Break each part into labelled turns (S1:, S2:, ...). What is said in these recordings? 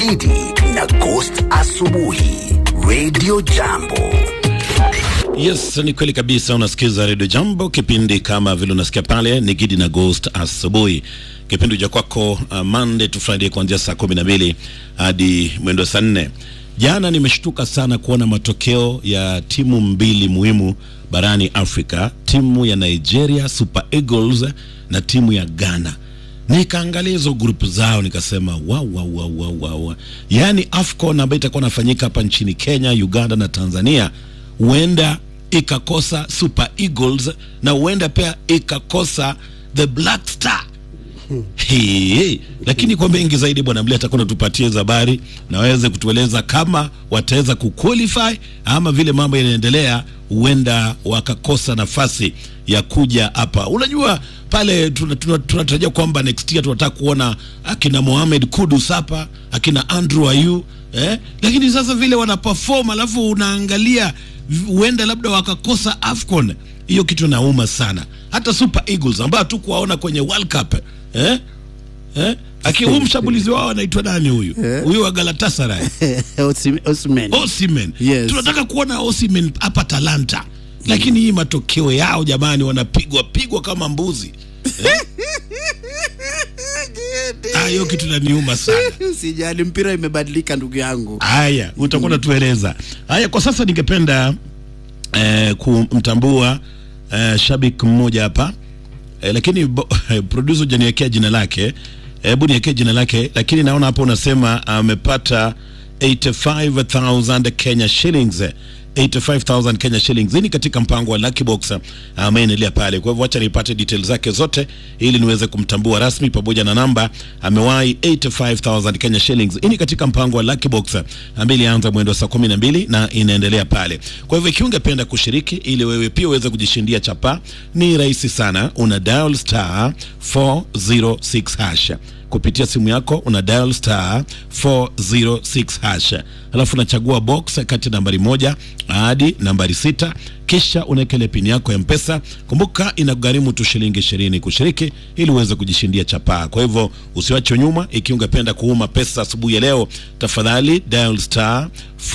S1: Gidi na Ghost Asubuhi Radio Jambo.
S2: Yes, ni kweli kabisa. Unasikiza Radio Jambo, kipindi kama vile unasikia pale ni Gidi na Ghost asubuhi, kipindi cha kwako uh, Monday to Friday kuanzia saa kumi na mbili hadi mwendo saa nne. Jana nimeshtuka sana kuona matokeo ya timu mbili muhimu barani Afrika, timu ya Nigeria Super Eagles na timu ya Ghana. Nikaangalia hizo grupu zao nikasema wow, wow, wow, wow, wow. Yaani AFCON ambayo itakuwa nafanyika hapa nchini Kenya, Uganda na Tanzania huenda ikakosa Super Eagles na huenda pia ikakosa the Black Star. Hey, lakini kwa mengi zaidi bwana Mlia atakuwa natupatia hizo habari na waweze kutueleza kama wataweza kuqualify ama vile mambo yanaendelea, huenda wakakosa nafasi ya kuja hapa. Unajua pale tunatarajia tuna, tuna kwamba next year tunataka kuona akina Mohamed Kudus hapa akina Andrew Ayew eh? Lakini sasa vile wana perform alafu unaangalia huenda labda wakakosa AFCON, hiyo kitu nauma sana. Hata Super Eagles ambao hatukuwaona kwenye World Cup eh? Eh? Aki huyu mshambulizi wao anaitwa nani huyu? Huyu wa Galatasaray.
S3: Osimhen.
S2: Osimhen.
S3: Yes.
S2: Tunataka kuona Osimhen hapa Talanta. Lakini hii matokeo yao jamani wanapigwa pigwa kama mbuzi. Eh? Ah, hiyo kitu naniuma sana.
S3: Sijali, mpira imebadilika ndugu yangu.
S2: Haya, utakuwa unatueleza. Haya, kwa sasa ningependa eh, kumtambua eh, shabiki mmoja hapa eh, lakini bo, eh, producer hujaniwekea jina lake. Hebu niwekee jina lake, lakini naona hapo unasema amepata 85000 Kenya shillings 85000 Kenya shillings. Hii ni katika mpango wa Lucky Box ambaye inaendelea pale. Kwa hivyo acha nipate details zake zote ili niweze kumtambua rasmi pamoja na namba. Amewahi 85000 Kenya shillings. Hii ni katika mpango wa Lucky Box ambaye ilianza mwendo saa 12 na inaendelea pale. Kwa hivyo ikiwa ungependa kushiriki ili wewe pia uweze kujishindia chapa, ni rahisi sana. Una dial star 406 hash kupitia simu yako una dial star 406 hash, alafu unachagua box kati ya nambari moja hadi nambari sita, kisha unaweka ile pini yako ya Mpesa. Kumbuka inagharimu tu shilingi ishirini kushiriki ili uweze kujishindia chapaa. Kwa hivyo usiwache nyuma. Ikiwa ungependa kuuma pesa asubuhi ya leo, tafadhali dial star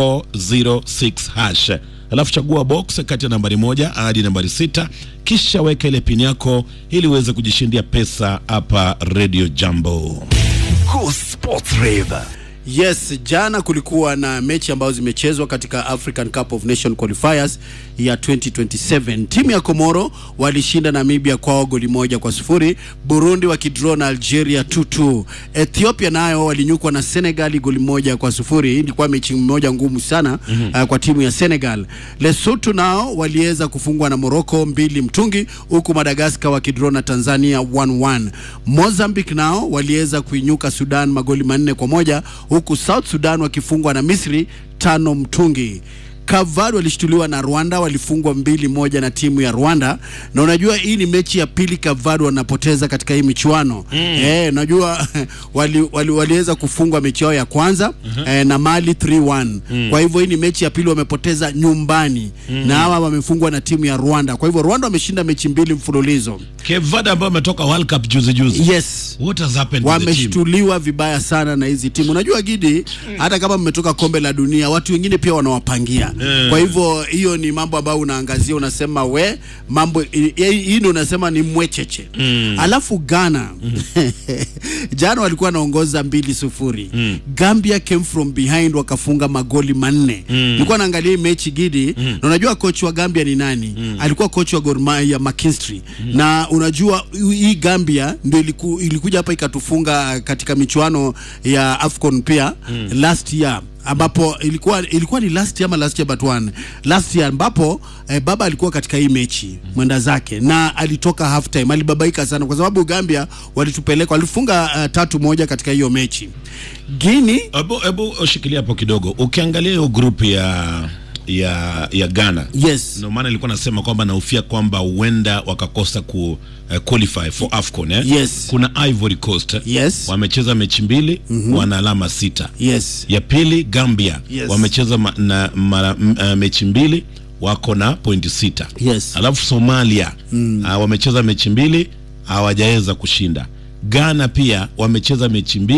S2: 406 hash alafu chagua box kati ya nambari moja hadi nambari sita kisha weka ile pini yako ili uweze kujishindia pesa hapa Radio Jambo.
S1: Go Sports Rave.
S3: Yes, jana kulikuwa na mechi ambazo zimechezwa katika African Cup of Nation qualifiers ya 2027. Timu ya Komoro walishinda Namibia kwao goli moja kwa sufuri, Burundi wakidraw na Algeria 2-2. Ethiopia nayo walinyukwa na Senegal goli moja kwa sufuri. Hii ilikuwa mechi moja ngumu sana mm -hmm. uh, kwa timu ya Senegal. Lesotho nao waliweza kufungwa na Morocco mbili mtungi, huku Madagascar wakidraw na Tanzania 1-1. Mozambique nao waliweza kuinyuka Sudan magoli manne kwa moja huku South Sudan wakifungwa na Misri tano mtungi. Kavad walishtuliwa na Rwanda, walifungwa mbili moja na timu ya Rwanda, na unajua hii ni mechi ya pili Kavad wanapoteza katika hii michuano mm. Eh, unajua wali, wali, waliweza kufungwa mechi yao ya kwanza mm -hmm. eh, na Mali 3-1 mm. Kwa hivyo hii ni mechi ya pili wamepoteza nyumbani mm. na hawa wamefungwa na timu ya Rwanda. Kwa hivyo Rwanda wameshinda mechi mbili mfululizo.
S2: Cape Verde ambao wametoka World Cup juzi juzi.
S3: Yes.
S2: What has happened to the team?
S3: Wameshtuliwa vibaya sana na hizi timu. Unajua Gidi, hata kama mmetoka kombe la dunia, watu wengine pia wanawapangia
S2: Eh.
S3: kwa hivyo hiyo ni mambo ambayo unaangazia, unasema we mambo hii hii ndio unasema ni mwecheche mm. Alafu Ghana jana walikuwa wanaongoza mbili sufuri mm. Gambia came from behind wakafunga magoli manne mm. Nilikuwa naangalia hii mechi Gidi mm. na unajua coach wa Gambia ni nani? mm. Alikuwa coach wa Gor Mahia McKinstry mm. na unajua hii Gambia ndio iliku, ilikuja hapa ikatufunga katika michuano ya AFCON pia mm. last year ambapo ilikuwa ilikuwa ni last year ama last year but one last year ambapo eh, baba alikuwa katika hii mechi mwenda zake na alitoka half time, alibabaika sana kwa sababu Gambia walitupeleka walifunga uh, tatu moja katika hiyo mechi. Guinea
S2: Hebu hebu shikilia hapo kidogo. Ukiangalia hiyo group ya ya ya Ghana.
S3: yes
S2: Ndio maana nilikuwa nasema kwamba nahofia kwamba huenda wakakosa ku uh, qualify for AFCON eh?
S3: Yes.
S2: Kuna Ivory Coast
S3: Yes.
S2: wamecheza mechi mbili wana alama sita.
S3: yes
S2: Ya pili Gambia
S3: Yes.
S2: wamecheza ma, na mara, m, uh, mechi mbili wako na pointi sita.
S3: Yes.
S2: Alafu Somalia mm. uh, wamecheza mechi mbili hawajaweza kushinda. Ghana pia wamecheza mechi mbili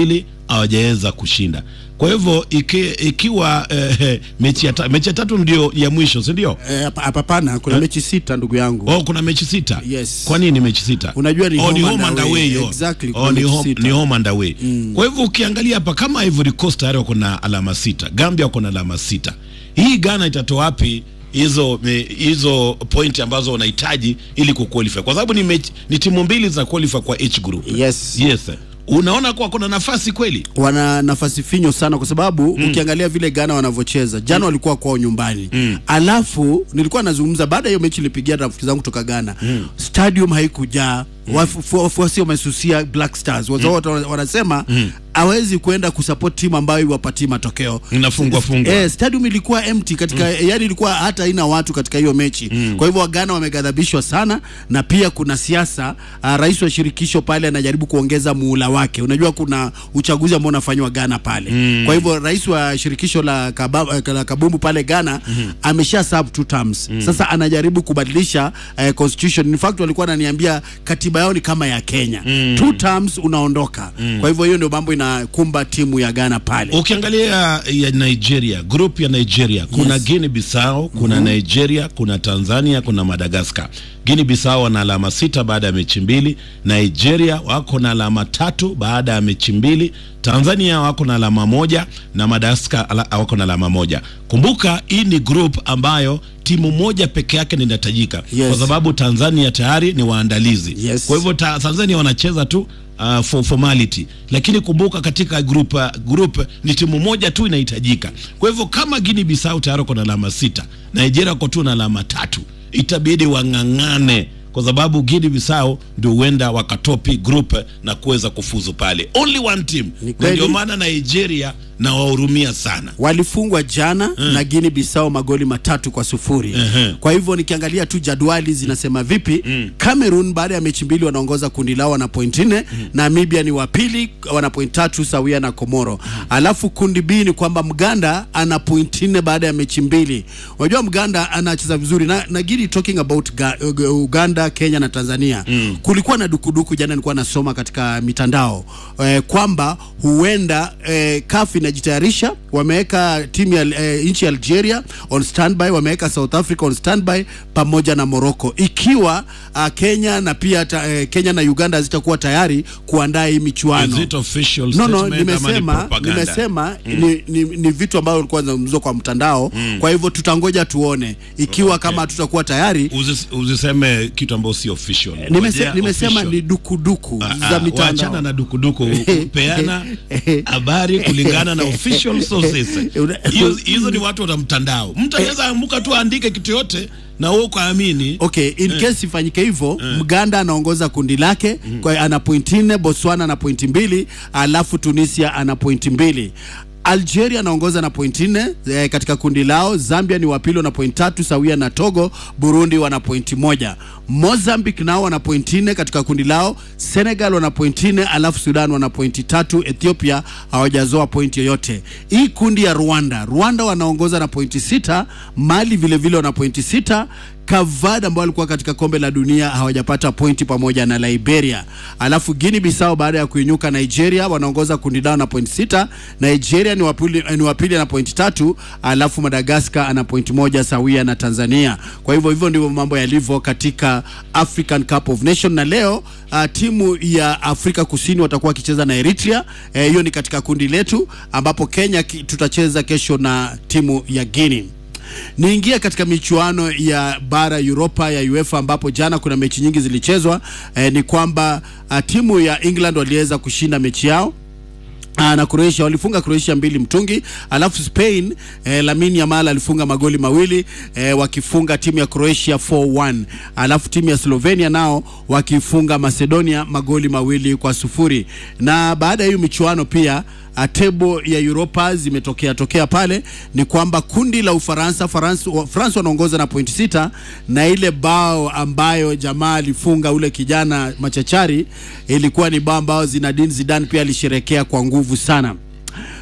S2: hawajaweza kushinda. Kwa hivyo iki, ikiwa eh, mechi ya, ta, mechi ya tatu ndio ya mwisho, si ndio?
S3: Eh, hapa- hapana kuna mechi sita ndugu yangu
S2: Oh, kuna mechi sita.
S3: Yes.
S2: Kwa nini mechi sita?
S3: Unajua ni
S2: oh,
S3: home
S2: ni
S3: and
S2: home and
S3: away.
S2: away. yo.
S3: Exactly, kuna
S2: Oh, ni
S3: mechi
S2: home,
S3: sita.
S2: ni home and away. Kwa hivyo ukiangalia hapa kama Ivory Coast tayari wako na alama sita, Gambia wako na alama sita. Hii Ghana itatoa wapi hizo me- hizo point ambazo wanahitaji ili kuqualify? Kwa sababu ni mechi, ni timu mbili za qualify kwa H group.
S3: Yes.
S2: Yes. Unaona kwa kuna nafasi kweli?
S3: wana nafasi finyo sana kwa sababu ukiangalia vile Ghana wanavyocheza jana walikuwa kwao nyumbani alafu nilikuwa nazungumza baada ya hiyo mechi nilipigia rafiki zangu kutoka Ghana stadium haikujaa Wafu- wafuasi wamesusia Black Stars Wazo- watu wana- wanasema hawezi kwenda kusupport timu ambayo iwapatii matokeo
S2: Inafungwa fungwa.
S3: Eh, stadium ilikuwa empty katika yani ilikuwa hata haina watu katika hiyo mechi kwa hivyo Wagana wameghadhabishwa sana na pia kuna siasa uh, rais wa shirikisho pale anajaribu kuongeza muhula wake unajua kuna uchaguzi ambao unafanywa Ghana pale kwa hivyo rais wa shirikisho la, kaba, la kabumbu pale Ghana amesha serve two terms sasa anajaribu kubadilisha uh, constitution in fact walikuwa wananiambia katiba yao ni kama ya Kenya two terms unaondoka kwa hivyo hiyo ndio mambo inakumba timu ya Ghana pale
S2: Ukiangalia ya Nigeria, group ya Nigeria kuna
S3: Yes.
S2: Guinea Bissau, kuna Nigeria, kuna Tanzania, kuna Madagascar. Guinea Bissau wana alama sita baada ya mechi mbili, Nigeria wako na alama tatu baada ya mechi mbili, Tanzania wako na alama moja na Madagascar ala, wako na alama moja. Kumbuka hii ni group ambayo timu moja peke yake ndio inahitajika
S3: Yes.
S2: kwa sababu Tanzania tayari ni waandalizi.
S3: Yes.
S2: Kwa hivyo ta, Tanzania wanacheza tu uh, for formality, lakini kumbuka katika group, uh, group ni timu moja tu inahitajika. Kwa hivyo kama Guinea Bissau tayari wako na alama sita, Nigeria wako tu na alama tatu, itabidi wang'ang'ane kwa sababu Guinea Bissau ndio huenda wakatopi group na kuweza kufuzu pale, only one team,
S3: Ni
S2: na
S3: kweli.
S2: ndio maana Nigeria na wahurumia sana.
S3: walifungwa jana na Guinea Bissau magoli matatu kwa sufuri. Kwa hivyo nikiangalia tu jadwali zinasema vipi, Cameroon baada ya mechi mbili wanaongoza kundi lao wana point nne, Namibia ni wa pili wana point tatu sawia na Komoro. Alafu kundi B ni kwamba Mganda ana point nne baada ya mechi mbili. Unajua Mganda anacheza vizuri na, na Gidi talking about ga, Uganda, Kenya na Tanzania. Kulikuwa na dukuduku jana, nilikuwa nasoma katika mitandao eh, kwamba huenda eh, CAF inajitayarisha, wameweka timu ya eh, nchi ya Algeria on standby, wameweka South Africa on standby pamoja na Morocco, ikiwa uh, Kenya na pia ta, eh, Kenya na Uganda hazitakuwa tayari kuandaa hii michuano.
S2: Is it official
S3: No, no,
S2: statement ama ni
S3: nimesema
S2: propaganda?
S3: nimesema ni, ni, ni vitu ambavyo vilikuwa zinazungumzwa kwa mtandao. Kwa hivyo tutangoja tuone ikiwa kama hatutakuwa tayari.
S2: Usis- Usiseme kitu ambayo si official.
S3: Nimese,
S2: Ngojea
S3: nimesema
S2: official.
S3: ni dukuduku
S2: Ah,
S3: za
S2: ah,
S3: mitandao.
S2: Wachana na dukuduku, kupeana habari kulingana na official sources.
S3: Una-
S2: Hiyo- Hizo ni watu wa mtandao. Mtu anaweza amuka tu aandike kitu yote na wewe ukaamini.
S3: Okay, in case ifanyike hivyo, Mganda anaongoza kundi lake kwa ana pointi nne, Botswana ana pointi mbili, alafu Tunisia ana pointi mbili. Algeria anaongoza na pointi nne eh, katika kundi lao. Zambia ni wapili na pointi tatu sawia na Togo. Burundi wana pointi moja. Mozambique nao wana pointi nne katika kundi lao. Senegal wana pointi nne, alafu Sudan wana pointi tatu. Ethiopia hawajazoa pointi yoyote. Hii kundi ya Rwanda, Rwanda wanaongoza na pointi sita. Mali vile vile wana pointi sita. Kavad ambao walikuwa katika kombe la dunia hawajapata pointi pamoja na Liberia. Alafu Guinea Bissau baada ya kuinyuka Nigeria wanaongoza kundi lao na pointi sita. Nigeria ni wapili, ni wapili na pointi tatu, alafu Madagascar ana pointi moja sawia na Tanzania. Kwa hivyo hivyo ndivyo mambo yalivyo katika African Cup of Nation, na leo uh, timu ya Afrika Kusini watakuwa wakicheza na Eritrea. Eh, Hiyo ni katika kundi letu ambapo Kenya ki- tutacheza kesho na timu ya Guinea. Niingie katika michuano ya bara Europa ya UEFA ambapo jana kuna mechi nyingi zilichezwa. Eh, ni kwamba uh, timu ya England waliweza kushinda mechi yao Aa, na Croatia walifunga Croatia mbili mtungi, alafu Spain eh, Lamine Yamal alifunga magoli mawili eh, wakifunga timu ya Croatia 4-1, alafu timu ya Slovenia nao wakifunga Macedonia magoli mawili kwa sufuri. Na baada ya hiyo michuano pia a tebo ya Europa zimetokea tokea pale, ni kwamba kundi la Ufaransa Faransa France wanaongoza na pointi sita, na ile bao ambayo jamaa alifunga ule kijana machachari ilikuwa ni bao ambayo Zinedine Zidane pia alisherekea kwa nguvu sana.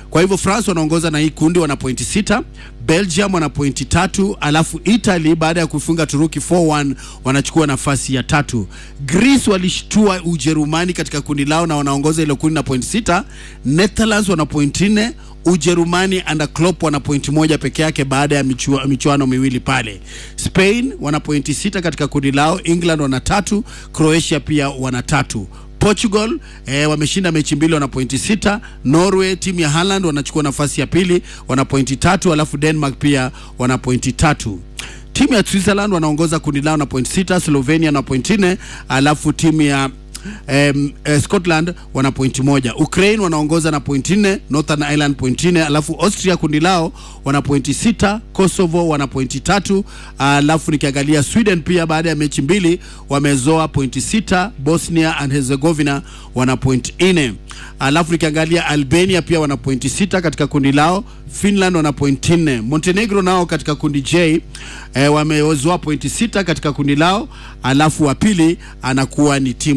S3: Kwa hivyo France wanaongoza na hii kundi wana pointi sita, Belgium wana pointi tatu, alafu Italy baada ya kufunga Turuki 4-1 wanachukua nafasi ya tatu. Greece walishtua Ujerumani katika kundi lao na wanaongoza ile kundi na pointi sita. Netherlands wana pointi nne, Ujerumani under Klopp wana pointi moja peke yake baada ya michua, michuano miwili pale. Spain wana pointi sita katika kundi lao, England wana tatu, Croatia pia wana tatu. Portugal eh, wameshinda mechi mbili wana pointi sita. Norway timu ya Haaland wanachukua nafasi ya pili wana pointi tatu, alafu Denmark pia wana pointi tatu. Timu ya Switzerland wanaongoza kundi lao na pointi sita, Slovenia na pointi nne, alafu timu ya Um, eh, Scotland wana pointi moja. Ukraine wanaongoza na pointi nne, Northern Ireland pointi nne, alafu Austria kundi lao wana pointi sita, Kosovo wana pointi tatu, alafu nikiangalia Sweden pia baada ya mechi mbili wamezoa pointi sita, Bosnia and Herzegovina wana pointi nne, alafu nikiangalia Albania pia wana pointi sita katika kundi lao, Finland wana pointi nne, Montenegro nao katika kundi J eh, wamezoa pointi sita katika kundi lao, alafu wa pili anakuwa ni timu